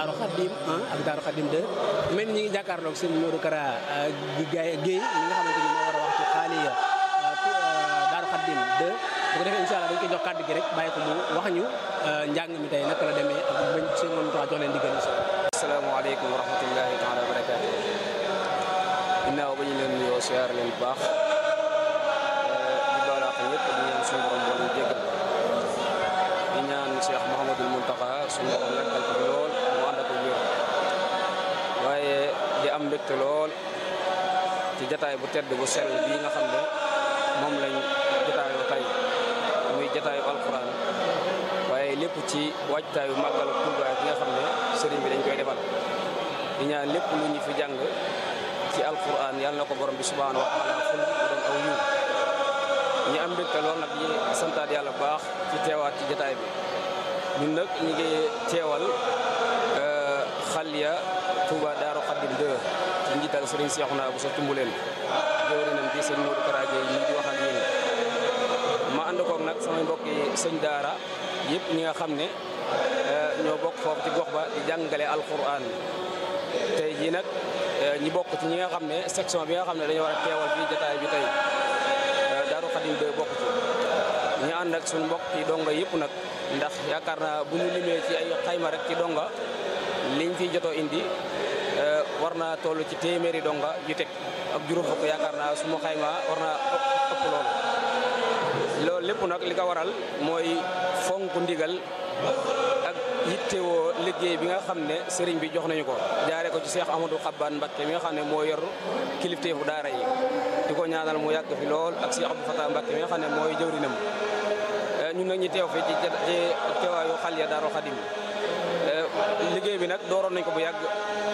Daaru Xadim 1 ak Daaru Xadim 2 mel ni ñi ngi jàkkaarloog sëñ Modou Kara Guèye Guèye mi nga xamante ni moo war a wax ci xaaliya Daaru Xadim 2 bu ko defee incha allah dañ koy jox kàddu gi rek bàyyi ko mu wax ñu njàng mi tey naka la demee ak bañ seen moom tax jox leen diggal incha allah. asalaamaaleykum wa rahmatullahi taala wa barakaatu ginnaaw ba ñu leen nuyoo siyaar leen bu baax di baalaax ñëpp di ñaan suñu borom boo ñu jéggal di ñaan Cheikh Mouhamadul Mountakha suñu borom yàggal ko lool mu ànd ak wér waaye di am mbégte lool ci jataay bu tedd bu sell bii nga xam ne moom lañ jataayoo tey muy jataayu alquran waaye lépp ci waajtaayu màggal Tuubaa bi nga xam ne sëriñ bi dañ koy defal di ñaan lépp lu ñu fi jàng ci alquran yàlla na ko borom bi subhaanahu wa taala ful bu doon aw yiw ñi am mbégte lool nag ñi santaat yàlla bu baax ci teewaat ci jataay bi ñun nag ñi ngi teewal xaliya Touba Daaru Xaddim 2 ci njiital sëriñ Seexuna bu sa tumbuleen jëwrinam di sëñ Modou Kara Gueye ñi di wax ak yéen ma ànd koog nag samay mbokki sëñ daara yëpp ñi nga xam ne ñoo bokk foofu ci gox ba di jàngale alquran tey jii nag ñi bokk ci ñi nga xam ne section bi nga xam ne dañoo war a teewal fii jotaay bi tey Daaru Xadim 2 bokk ci ñu ànd ak suñu mbokk yi donga yëpp nag ndax yaakaar naa bu ñu limee ci ay xayma rek ci donga liñ fi jotoo indi war naa toll ci téeméeri donga yu teg ak juróom fukk yaakaar naa su ma xayma war naa ëpp loolu loolu lépp nag li ko waral mooy fonk ndigal ak yittewoo liggéey bi nga xam ne sëriñ bi jox nañu ko jaare ko ci Cheikh Amadou Xabbaan Mbakke mi nga xam ne moo yor kilifteefu daara yi di ko ñaanal mu yàgg fi lool ak Cheikh Abdou Fatah Mbakke mi nga xam ne mooy jëwrinam ñun nag ñi teew fi ci ci teewaayu Xaliya Daaru Xadim liggéey bi nag dooroon nañ ko bu yàgg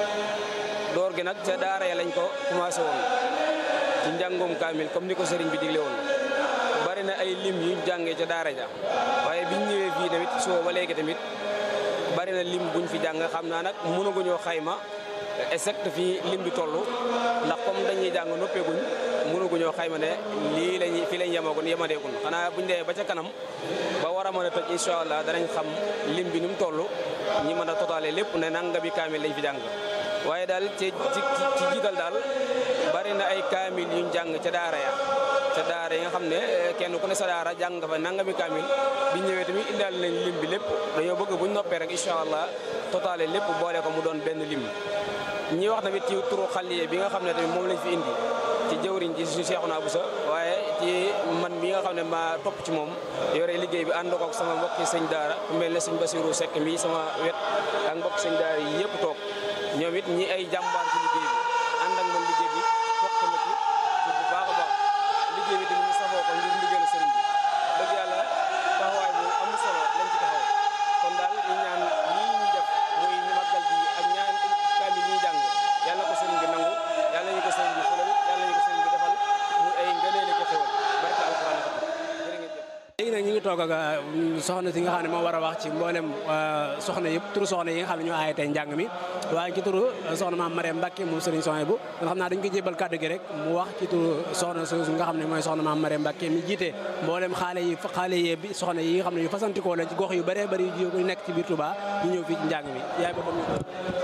door gi nag ca daara ya lañ ko commencé woon ci njàngum kaamil comme ni ko sëriñ bi digle woon bari na ay lim yu jàngee ca daara ja waaye biñ ñëwee fii tamit soo ba léegi tamit bari na lim buñ fi jàng xam naa nag mënaguñoo xayma exact fii lim bi toll ndax comme dañuy jàng noppeeguñ mënaguñoo xayma ne lii lañuy fii lañ yemagun yemadeegun xanaa buñ demee ba ca kanam ba war a mën a tëj incha allah danañ xam lim bi nu mu toll ñi mën a totaale lépp ne nangami kaamil lañ fi jàng waaye daal ci ci ci jiital daal bari na ay kaamil yuñ jàng ca daara ya ca daara yi nga xam ne kenn ku ne sa daara jàng nga fa nangami kaamil bi ñëwee tamit indaal nañ lim bi lépp dañoo bëgg buñ noppee rek incha allah totaale lépp boole ko mu doon benn lim ñi wax tamit ci turu xaliye bi nga xam ne tamit moom lañ fi indi ci jëwriñ ji suñu Seexuna Buso waaye ci man mi nga xam ne maa topp ci moom yore liggéey bi ànd koog sama mbokki sëñ daara ku mel ne sëñ Basiru Sekk mi sama wet ak mbokki sëñ daara yi yëpp toog ñoom it ñi ay jàmbaar ci liggéey bi ànd ak man liggéey bi bokk na ci bu baax a baax liggéey bi tamit ñu safoo ko ngir ndigalu sëriñ bi dëgg yàlla taxawaay bu am solo lañ ci taxaw kon daal ñu ñaan lii ñuy def muy màggal bi ak ñaan kaamil yi ñuy jàng yàlla ko sëriñ bi nangu yàlla ñu ko sëriñ bi fulal yàlla ñu ko sëriñ bi defal muy ay ngëneeli ko xewal barke alquran jërë ngeen jëf léegi nag ñu ngi toog ak soxna si nga xam ne moo war a wax ci mboolem soxna yëpp turu soxna yi nga xam ne ñoo aaye tey njàng mi waaye ci turu soxna maam Mariam Mbacke moom Serigne Sonia bu nga xam naa dañ ko jébal kàddu gi rek mu wax ci turu soxna su nga xam ne mooy soxna maam Mariam Mbacke mi jiite mboolem xaale yi xaale yee bi soxna yi nga xam ne yu fasantikoo lañ ci gox yu bëree bëri yu nekk ci biir Touba ñu ñëw fii ci njàng mi yaay boppam ñu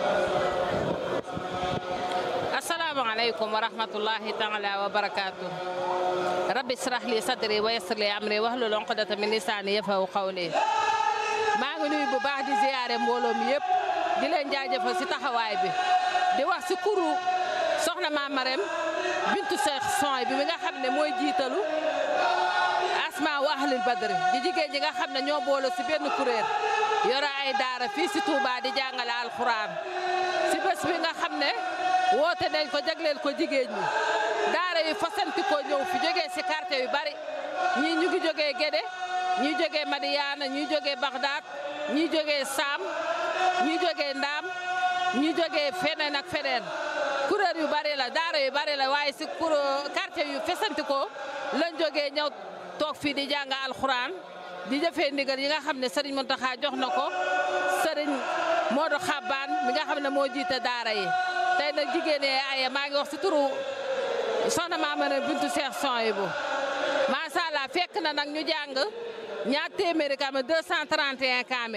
asalaamaaleykum wa rahmatullahi taala wa barakaatu rabbi israh li sadri wa yassir li amri wahlul uqdata min lisaani yafqahu qawli maa ngi nuyu bu baax di ziyaare mbooloo mi yëpp di leen jaajëfal si taxawaay bi di wax si kuru soxna Maam Marème bintu Seex Soy bi mi nga xam ne mooy jiitalu asma wa ahlul badri di jigéen ñi nga xam ne ñoo boole si benn kuréel yore ay daara fii si Touba di jàngale alxuraan si bés bi nga xam ne woote nañ ko jagleel ko jigéen ñi daara yi fasanti ko ñëw fi jógee si quartier yu bari ñii ñu ngi jógee Gédé ñii jógee Madiyaana ñii jógee Bagdad ñii jógee Saam ñii jógee Ndaam ñii jógee feneen ak feneen kuréel yu bari la daara yu bari la waaye si kur quartier yu fasanti ko lañ jógee ñëw toog fii di jàng alxuraan di jëfee ndigal yi nga xam ne Serigne Mountakha jox na ko Serigne Modou Xabbaan mi nga xam ne moo jiite daara yi tey nag jigéen ñi aye maa ngi wax si turu soxna Maam Marème bintu Seex Sohaybu macha allah fekk na nag ñu jàng ñaar téeméeri kaamil 231 kaamil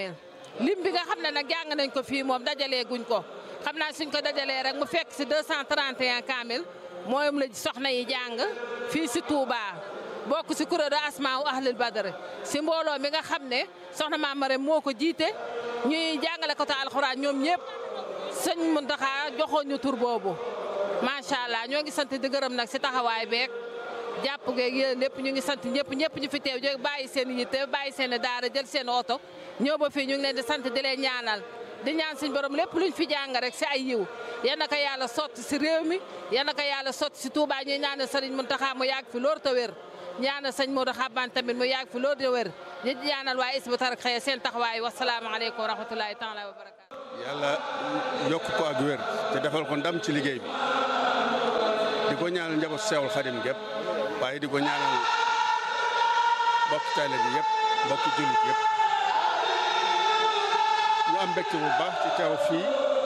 lim bi nga xam ne nag jàng nañ ko fii moom dajalee guñ ko xam naa suñ ko dajalee rek mu fekk si 231 kaamil moom la soxna yi jàng fii si Touba bokk si kuréelu asmaa u ahlul badr si mbooloo mi nga xam ne soxna Maam Marème moo ko jiite ñuy jàngale ko ta alxuraan ñoom ñëpp sëñ Muntaxa joxoon ñu tur boobu macha allah ñoo ngi sant di gërëm nag si taxawaay beeg jàpp geeg yéen lépp ñu ngi sant ñëpp ñëpp ñu fi teew jóg bàyyi seen yitte bàyyi seen daara jël seen oto ñëw ba fii ñu ngi leen di sant di leen ñaanal di ñaan suñ borom lépp luñ fi jàng rek si ay yiw yal na ko yàlla sotti si réew mi yal na ko yàlla sotti si Touba ñuy ñaanal Sëriñ Muntaxa mu yàgg fi loor te wér ñaanal sëñ Modou Xaban tamit mu yàgg fi loor te wér ñu ñaanal waa Hizbut Tarqiyyah seen taxawaay wasalaamaaleykum wa rahmatulahi taala wa barakaatu yàlla yokk ko ak wér te defal ko ndam ci liggéey bi di ko ñaanal njaboot Seexul Xadim gépp waaye di ko ñaanal mbokk taale bi yëpp mbokk jullit yëpp ñu am mbégte bu baax ci teew fii